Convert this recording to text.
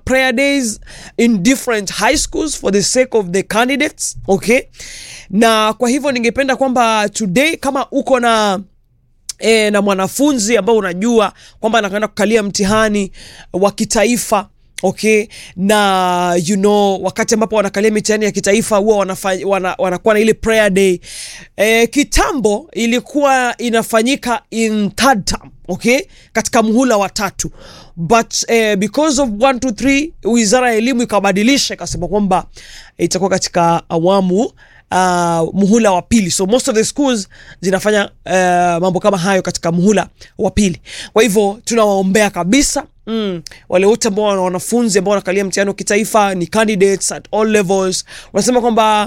prayer days in different high schools for the sake of the candidates okay na kwa hivyo ningependa kwamba today kama uko na e, na mwanafunzi ambao unajua kwamba anakwenda kukalia mtihani wa kitaifa okay na you know wakati ambapo wanakalia mitihani ya kitaifa huwa wanafa- wana, wanakuwa na ile prayer day e, kitambo ilikuwa inafanyika in third term okay katika muhula wa tatu but eh, because of 1 2 3 wizara ya elimu ikabadilisha ikasema kwamba itakuwa katika awamu uh, muhula wa pili so most of the schools zinafanya uh, mambo kama hayo katika muhula wa pili kwa hivyo tunawaombea kabisa Mm. wale wote ambao wana wanafunzi ambao wanakalia mtihani wa kitaifa ni candidates at all levels wanasema kwamba